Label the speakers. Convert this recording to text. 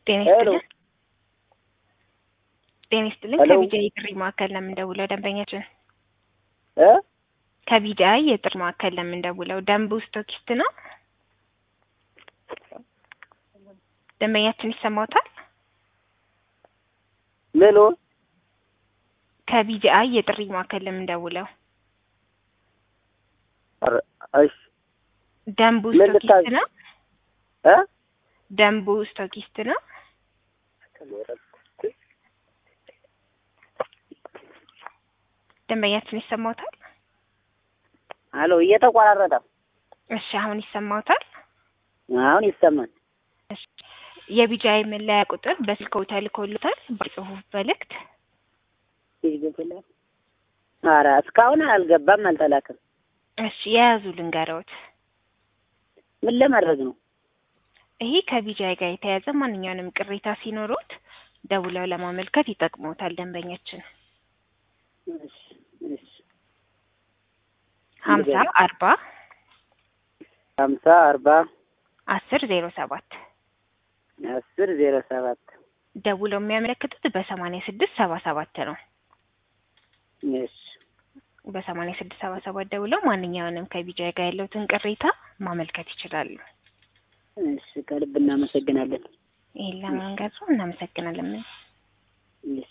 Speaker 1: ጤና
Speaker 2: ሄሎ
Speaker 1: ይስጥልን። ጤና ይስጥልን።
Speaker 2: ሄሎ
Speaker 1: ከቢጃይ የጥሪ ማዕከል ለምንደውለው ደንበኛችን
Speaker 2: እ
Speaker 1: ከቢጃይ የጥሪ ማዕከል ለምንደውለው ደንቡ ስቶኪስት ነው። ደንበኛችን ይሰማዎታል?
Speaker 2: ምኑ
Speaker 1: ከቢጃይ የጥሪ ማዕከል ለምንደውለው
Speaker 2: ኧረ እሺ
Speaker 1: ደንቡ
Speaker 2: ምን
Speaker 1: ስቶኪስት
Speaker 2: ልታዝ-
Speaker 1: ነው።
Speaker 2: እ
Speaker 1: ደንቡ ስቶኪስት ነው። ደንበኛችን ይሰማዎታል?
Speaker 2: አሎ እየተቆራረጠ
Speaker 1: እሺ አሁን ይሰማዎታል?
Speaker 2: አሁን ይሰማል።
Speaker 1: እሺ የቢጃይ መለያ ቁጥር በስልክዎ ተልኮልዎታል? በጽሁፍ መልእክት
Speaker 2: ይገባል። ኧረ እስካሁን አልገባም፣ አልተላከም።
Speaker 1: እሺ የያዙ ልንገረዎት።
Speaker 2: ምን ለማድረግ ነው?
Speaker 1: ይሄ ከቢጃይ ጋር የተያያዘ ማንኛውንም ቅሬታ ሲኖሮት ደውለው ለማመልከት ይጠቅሞታል። ደንበኛችን
Speaker 2: እሺ እሺ
Speaker 1: ሀምሳ አርባ
Speaker 2: ሀምሳ አርባ
Speaker 1: አስር ዜሮ ሰባት
Speaker 2: አስር ዜሮ ሰባት
Speaker 1: ደውለው የሚያመለክቱት በሰማንያ ስድስት ሰባ ሰባት ነው።
Speaker 2: እሺ
Speaker 1: በሰማንያ ስድስት ሰባ ሰባት ደውለው ማንኛውንም ከቢጃይ ጋር ያለውትን ቅሬታ ማመልከት ይችላሉ።
Speaker 2: እሺ ከልብ እናመሰግናለን።
Speaker 1: ይህን ለመንገር እናመሰግናለን።
Speaker 2: እሺ